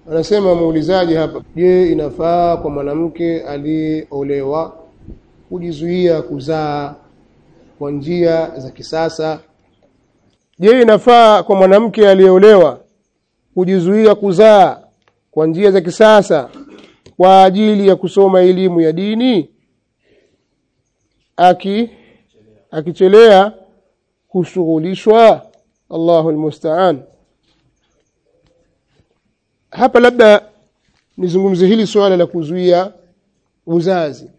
anasema muulizaji hapa je inafaa kwa mwanamke aliyeolewa kujizuia kuzaa kwa njia za kisasa je inafaa kwa mwanamke aliyeolewa kujizuia kuzaa kwa njia za kisasa kwa ajili ya kusoma elimu ya dini aki akichelea kushughulishwa Allahu almusta'an hapa labda nizungumzie hili suala la kuzuia uzazi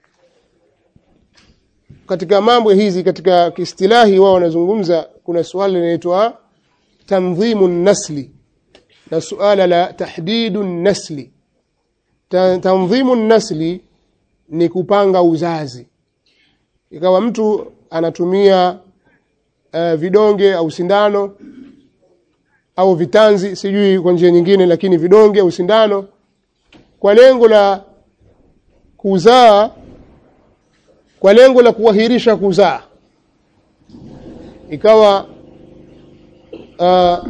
katika mambo hizi katika kiistilahi wao wanazungumza kuna suala linaloitwa tanzimu nasli na suala la tahdidu nasli Ta, tanzimu nasli ni kupanga uzazi ikawa mtu anatumia uh, vidonge au sindano au vitanzi sijui kwa njia nyingine lakini vidonge au sindano kwa lengo la kuzaa kwa lengo la kuahirisha kuzaa ikawa uh,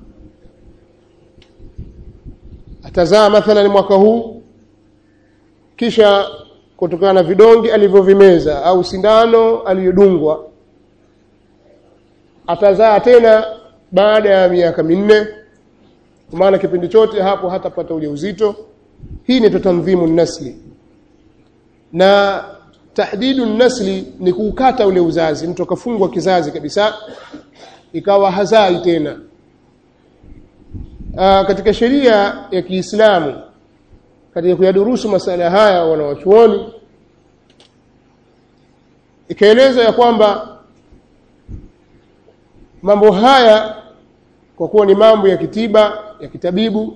atazaa mathalan mwaka huu kisha kutokana na vidonge alivyovimeza au sindano aliyodungwa atazaa tena baada ya miaka minne kwa maana kipindi chote hapo hatapata ujauzito hii ni tanzimu nasli na tahdidu nasli ni kuukata ule uzazi mtu akafungwa kizazi kabisa ikawa hazai tena Aa, katika sheria ya Kiislamu katika kuyadurusu masala haya wanawachuoni ikaeleza ya kwamba mambo haya kwa kuwa ni mambo ya kitiba ya kitabibu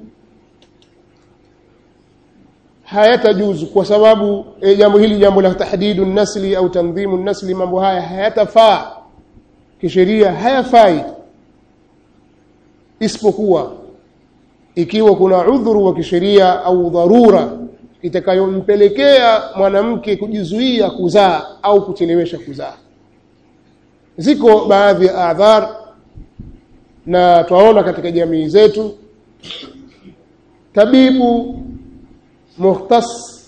hayatajuzu kwa sababu e, jambo hili jambo la tahdidu nasli au tanzimu nasli mambo haya hayatafaa kisheria hayafai isipokuwa ikiwa kuna udhuru wa kisheria au dharura itakayompelekea mwanamke kujizuia kuzaa au kuchelewesha kuzaa ziko baadhi ya adhar na twaona katika jamii zetu tabibu muhtas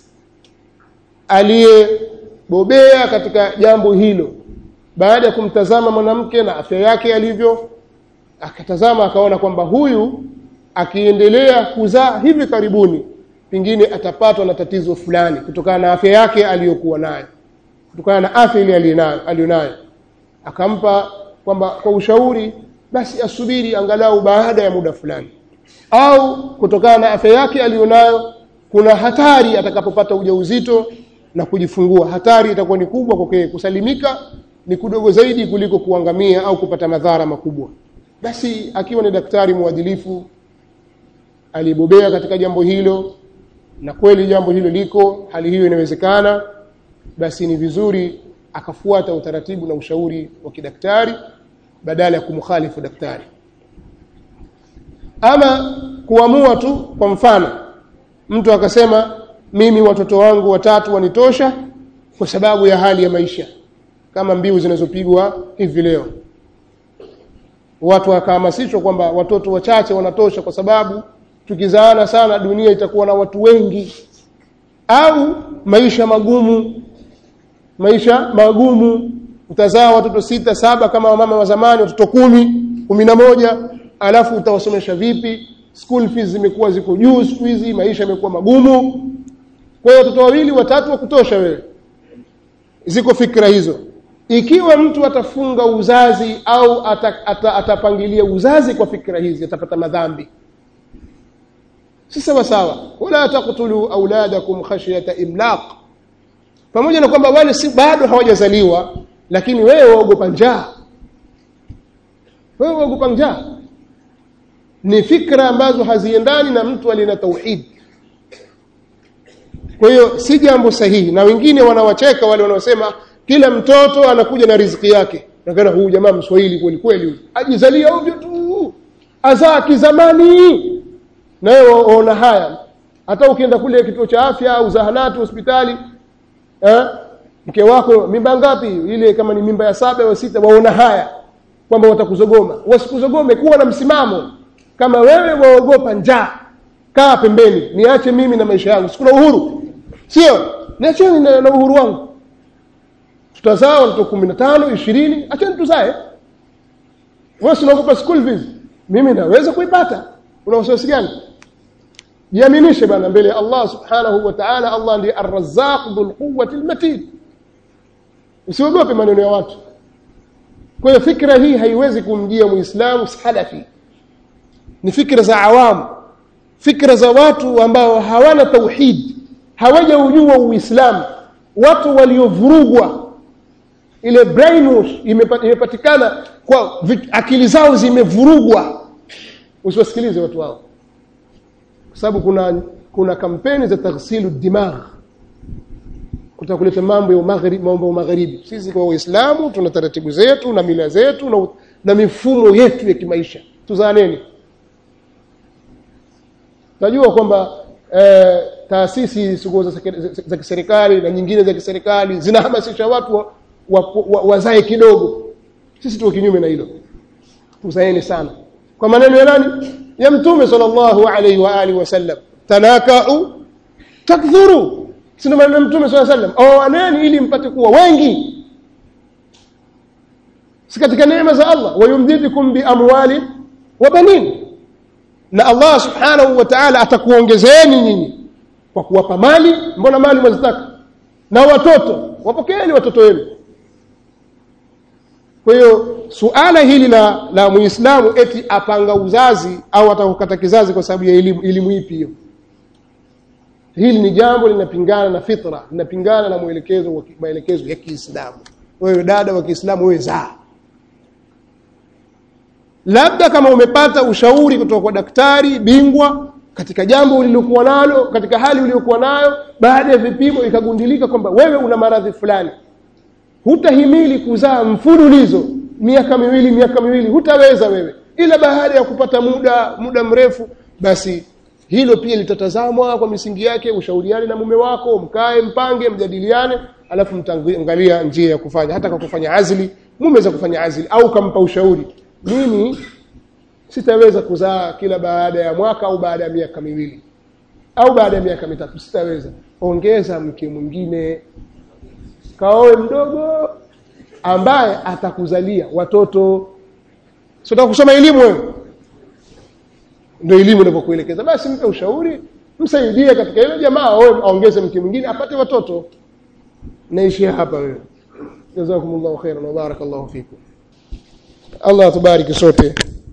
aliyebobea katika jambo hilo baada ya kumtazama mwanamke na afya yake alivyo akatazama akaona kwamba huyu akiendelea kuzaa hivi karibuni pengine atapatwa na tatizo fulani kutokana na afya yake aliyokuwa nayo kutokana na afya ile aliyonayo akampa kwamba kwa ushauri basi asubiri angalau baada ya muda fulani au kutokana na afya yake aliyonayo kuna hatari atakapopata ujauzito na kujifungua hatari itakuwa ni kubwa kwake kusalimika ni kudogo zaidi kuliko kuangamia au kupata madhara makubwa basi akiwa ni daktari mwadilifu alibobea katika jambo hilo na kweli jambo hilo liko hali hiyo inawezekana basi ni vizuri akafuata utaratibu na ushauri wa kidaktari badala ya kumkhalifu daktari ama kuamua tu kwa mfano mtu akasema mimi watoto wangu watatu wanitosha kwa sababu ya hali ya maisha kama mbiu zinazopigwa hivi leo watu wakahamasishwa kwamba watoto wachache wanatosha kwa sababu tukizaana sana dunia itakuwa na watu wengi au maisha magumu maisha magumu utazaa watoto sita saba kama wamama wa zamani watoto kumi kumi na moja alafu utawasomesha vipi school fees zimekuwa ziko juu siku hizi maisha yamekuwa magumu kwa hiyo watoto wawili watatu wa kutosha wewe ziko fikra hizo ikiwa mtu atafunga uzazi au ata, ata, atapangilia uzazi kwa fikra hizi atapata madhambi si sawa sawa wala taqtulu auladakum khashyata imlaq pamoja na kwamba wale si bado hawajazaliwa lakini wewe waogopa njaa wewe waogopa njaa ni fikra ambazo haziendani na mtu alina tauhid kwa hiyo si jambo sahihi na wengine wanawacheka wale wanaosema kila mtoto anakuja na riziki yake nakana huyu jamaa mswahili kweli kweli ajizalia ovyo tu azaa kizamani na wewe waona haya hata ukienda kule kituo cha afya au zahanati hospitali eh, mke wako mimba ngapi ile kama ni mimba ya saba au sita waona haya kwamba watakuzogoma wasikuzogome kuwa na msimamo kama wewe waogopa njaa kaa pembeni niache mimi na maisha yangu sikuna uhuru sio niacheni na, na uhuru wangu tutazaa watoto kumi na tano ishirini acheni tuzae wewe sinaogopa school fees mimi naweza kuipata una wasiwasi gani jiaminishe bana mbele ya Allah subhanahu wa ta'ala Allah ndiye ar-razzaq dhul quwwati al-matin usiogope maneno ya watu kwa hiyo fikra hii haiwezi kumjia muislamu salafi ni fikra za awamu fikra za watu ambao hawana tauhid hawajaujua uislamu watu waliovurugwa ile brainwash imepatikana kwa akili zao zimevurugwa usiwasikilize watu wao kwa sababu kuna kuna kampeni za taghsilu dimagh kutaka kuleta mambo ya magharibi mambo ya magharibi sisi kwa waislamu tuna taratibu zetu na mila zetu na, na mifumo yetu ya kimaisha tuzaaneni najua kwamba eh, taasisi za, za, za kiserikali na nyingine za kiserikali zinahamasisha watu wa, wa, wa, wazae kidogo sisi tuko kinyume na hilo tuzaeni sana kwa maneno ya nani ya mtume sallallahu alaihi wa alihi wasallam tanakau takthuru sina maneno ya mtume sallallahu alaihi wasallam oaneni ili mpate kuwa wengi si katika neema za Allah wayumdidukum bi amwali wa banin na Allah subhanahu wa ta'ala atakuongezeeni nyinyi kwa kuwapa mali mbona mali mwazitaka na watoto wapokeeni watoto wenu kwa hiyo suala hili la la muislamu eti apanga uzazi au atakukata kizazi kwa sababu ya elimu elimu ipi hiyo hili ni jambo linapingana na fitra linapingana na mwelekezo wa maelekezo ya Kiislamu wewe dada wa Kiislamu wewe zaa labda kama umepata ushauri kutoka kwa daktari bingwa katika jambo ulilokuwa nalo katika hali uliyokuwa nayo baada ya vipimo ikagundilika kwamba wewe una maradhi fulani hutahimili kuzaa mfululizo miaka miwili miaka miwili hutaweza wewe ila baada ya kupata muda muda mrefu basi hilo pia litatazamwa kwa misingi yake ushauriane na mume wako mkae mpange mjadiliane alafu mtaangalia njia ya kufanya hata kwa kufanya azli mume za kufanya azli au kampa ushauri mimi sitaweza kuzaa kila baada ya mwaka au baada ya miaka miwili au baada ya miaka mitatu sitaweza ongeza mke mwingine kaoe mdogo ambaye atakuzalia watoto sio kusoma elimu wewe ndio elimu inavyokuelekeza basi mpe ushauri msaidie katika ile jamaa aongeze mke mwingine apate watoto naishi hapa wewe jazakumullahu khairan wa barakallahu fikum Allah tubariki sote